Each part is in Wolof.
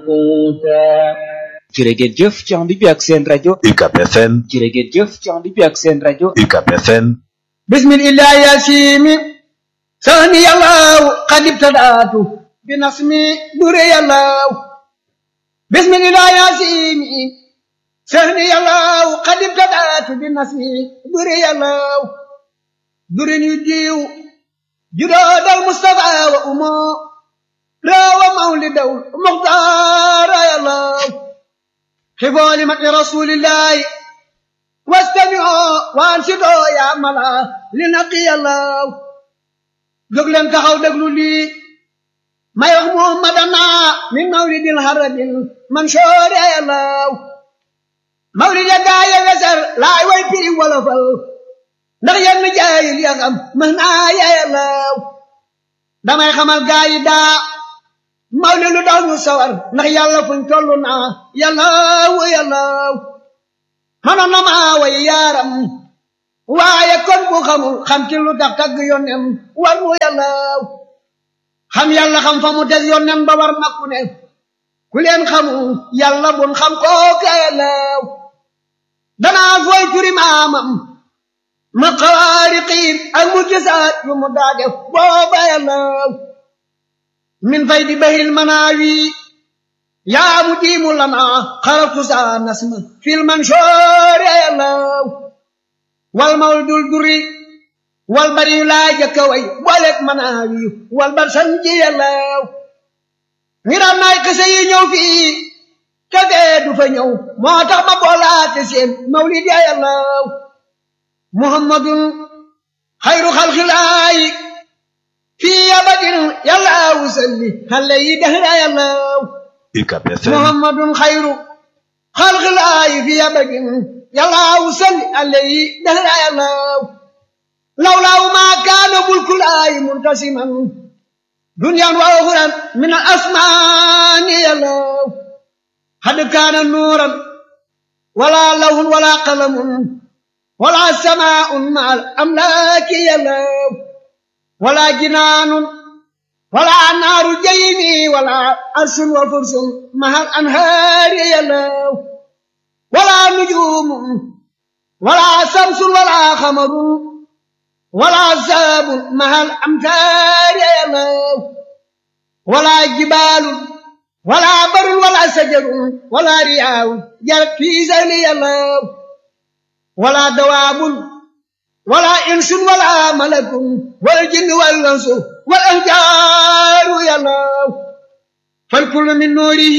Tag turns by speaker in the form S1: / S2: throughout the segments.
S1: القوتا
S2: jërë ngeen jëf ci ànd bi ak seen rajo
S3: UCAB FM
S2: jërë ngeen jëf ci ànd bi ak seen rajo
S3: UCAB FM
S1: بسم الله يا سيمي ثاني الله قد ابتدأت بنصمي دري الله بسم الله يا سيمي ثاني الله قد ابتدأت بنصمي دري الله دري يجيو جراد المصطفى وأمه راوى مولد المختار يا الله حفظ لمكر رسول الله واستمعوا وانشدوا يا ملا لنقي الله jóg leen taxaw déglu lii may wax muhammadana min mawlidil harabil mansoor ya yàllaw mawlid ya gaaye weser laay way piri wolofal ndax yenn jaayil ya xam mën naa ya yàllaw damay xamal gaayi daa mawlid lu daw ñu sawar ndax yàlla fuñ tollu naa yàllaw yàllaw mënoon na maa way yaaram waaye kon bu xamul xam ci lu tax tagg yónnem war mu yàllaaw xam yàlla xam fa mu des yónnem ba war na ku ne ku leen xamul yàlla bun xam kooka yàllaaw danaa fooy turi maamam ma xawaariqiin ak mu gisaat yu mu daa def booba yàllaaw min fay di bahil manaawi yaa mu diimu lana xaratu saa nasma fil mansoor yàllaaw wal mawdul duri wal bari yu laa jëkka way booleeg manaawi wal bar sanji yàllaaw ngiram naay kese yi ñëw fii kefee du fa ñëw moo tax ma boolaate seen mawlid ya yàllaaw muhammadun xayru xalxilaayi fii abadin yàllaaw salli xale yi dahra yàllaaw
S3: UCAB FM
S1: muhammadun xayru xalxilaayi fii abadin yàllaaw salli alayhi dahra yàllaaw lawlaaw maa kaana bulkulaayi muntasiman dunyan wa uxran min al asmaani yàllaaw xad kaana nuuran wala lawhun wala qalamun wala samaa'un ma al amlaaki yàllaaw wala jinaanun wala naaru jaymi wala arsun wa fursun ma al anhaari yàllaaw ولا نجوم ولا شمس ولا قمر ولا ساب مع الأمتار يا الله ولا جبال ولا بر ولا شجر ولا رياء جرت في زيل يا الله ولا دواب ولا إنس ولا ملك والجن والأنس والأنجار يا الله فالكل من نوره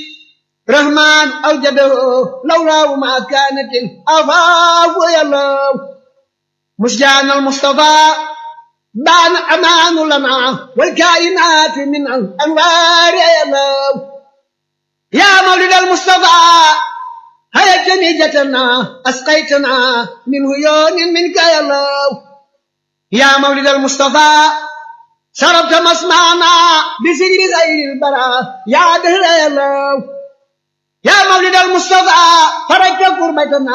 S1: رحمن أوجده لولا ما كانت الأفاق يا الله مسجان المصطفى بان أمان لنا والكائنات من الأنوار يا الله يا مولد المصطفى هيا جنيجتنا أسقيتنا من هيون منك يا الله يا مولد المصطفى شربت مسمعنا بسجر غير البراء يا دهر يا الله يا مولد المصطفى فرجت كربتنا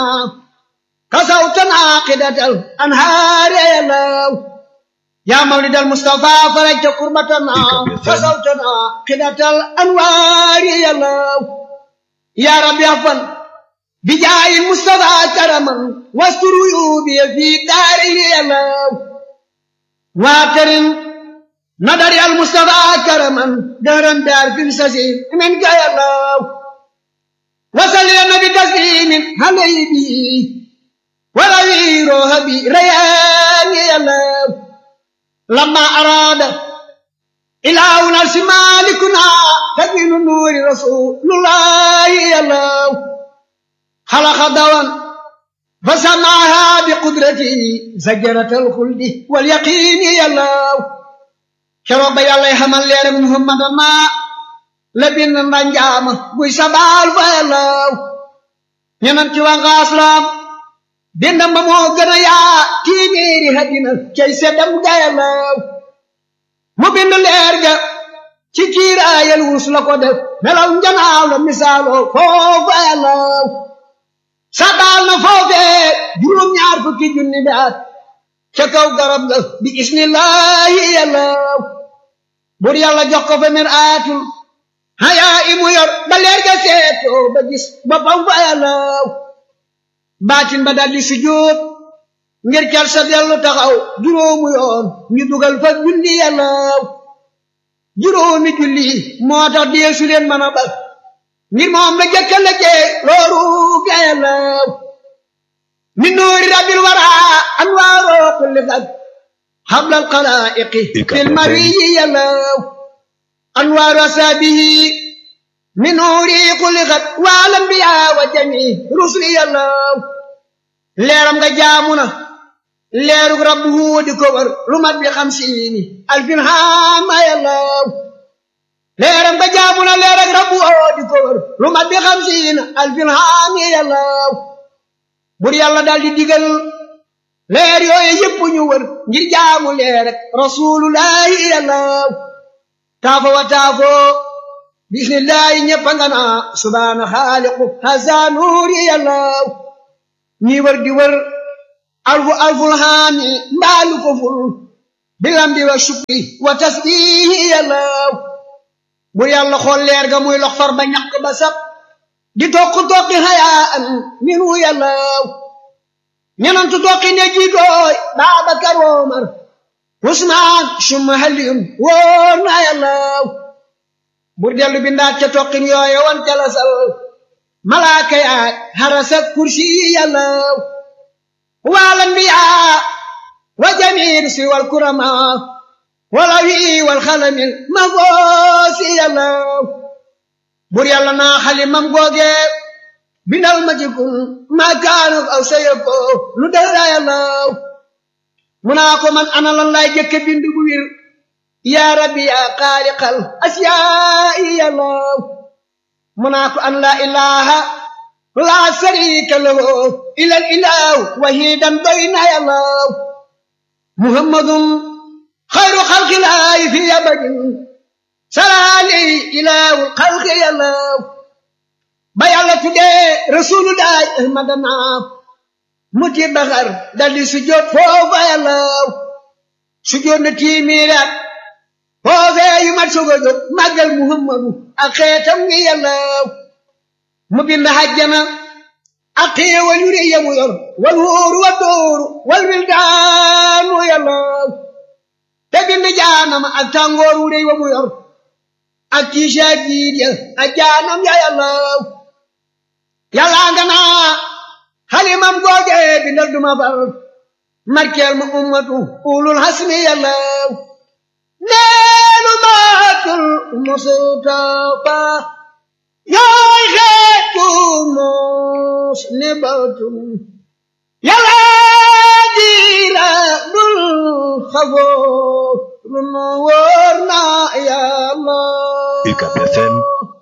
S1: كسوتنا قدة الأنهار يا الله يا مولد المصطفى فرجت كربتنا كسوتنا قدة الأنوار يا الله يا رب يغفر بجاه المصطفى كرما واستر عيوبي في داره يا الله واكرم نظر المصطفى كرما دهرا دار في السجين منك يا الله وصل يا نبي تسليم عليه به ولا يروح بي ريان يا الله لما أراد إلهنا مالكنا تبين نور رسول الله يا الله خلق دوان فسمعها بقدرته زجرة الخلد واليقين يا الله شرب يا الله حمل يا محمد ما la bind mbanjaama buy sabaal fa yàllaw ñenam ci waa ngaaslam bindam ba moo gën a yaa téeméeri hadina cay seddam ga yàllaw mu bind leer ga ci kiiraayal wurus la ko def melaw njanaaw la misaaloo foofa yàllaw sabaal na foofee juróom-ñaar fukki junni bi at ca kaw garab ga bi ismillahi yàllaw bur yàlla jox ko fa mir aatul hayaa imu yor xeetoo ba gis boppam fa yàllaw baatin ba daldi sujjóot ngir cal sa dellu taxaw juróomu yoon ñu dugal fa julli yàllaw juróomi julli moo tax deesu leen mën a bal ngir moom la jëkka la jee looru ga yàllaw min nuuri rabbil wara anwaaroo kulli fag hablal xalaa'iqi fil mariyi yàllaw anwaaru asaabihi min nuuri kulli xat wal anbiyaa wa jami rusli yàllaw leeram nga jaamu na leerug rabbu di ko wër lu mat bi xamsiini alfin haama yàllaw leeram nga jaamu na leerug rabbu di ko wër lu mat bi xamsiina alfin haami yàllaw bur yàlla daal di digal leer yooyu yëpp ñu wër ngir jaamu leer rek rasulullahi yàllaw taafo wa taafo bismillahi ñëpp nga naa subhaana xaaliqu hasa nuuri yàllaw ñi wër di wër alfu alful haami mbaalu ko ful bilambi wa shukri wa tasbihi yàllaw bur yàlla xool leer ga muy lox far ba ñaq ba sab di tokk tokki hayaan minu yàllaw ñenantu tokki ne jiitooy Baabakar Omar Usmaan summa Aliyun wóor na yàllaw bur dellu bindaat ca tokkin yooye wan jalasal malaaka yaay harasa kursi yàllaw wal anbiyaa wa jamiir si wal kurama wala wi wal xalamil ma goosi yàllaw bur yàlla naa xalimam googe bindal ma ci kun ma kaanu aw sayako lu dara yàllaw mu naa ko man ana lan laay jëkke bind bu wir yaa rabbi yaa xaaliqal asiyaa'i yàllaw mu naa ko an laa ilaha laa sharika lahu ilal ilahu wahidan doy na yàllaw muhammadun xayru xalqilaahi fi abadin salaali ilaahu xalqi yàllaw ba yàlla tuddee rasulullahi ahmadana mu ti baxar daldi sujjóot foofa yàllaw sujjóot na tiimiiraat foofee yu mat soog a jóg màggal muhammadu ak xeetam ngi yàllaw mu bind hajjana ak xéewal yu rëy yamu yor wal wóoru wa dóoru wal wildaanu yàllaw te bind jaanama ak tàngoor wu rëy wa mu yor ak tiisa jiid ya ak jaanam ya yàllaw yàllaa nga naa xalimam googe bindal duma fal markeel ma ummatu ulul hasmi yàllaw neelu maatul mustafa yaay xeetu mos ni batum yàllaa diira dul xafoo lu nu wóor na yàlla
S3: UCAB FM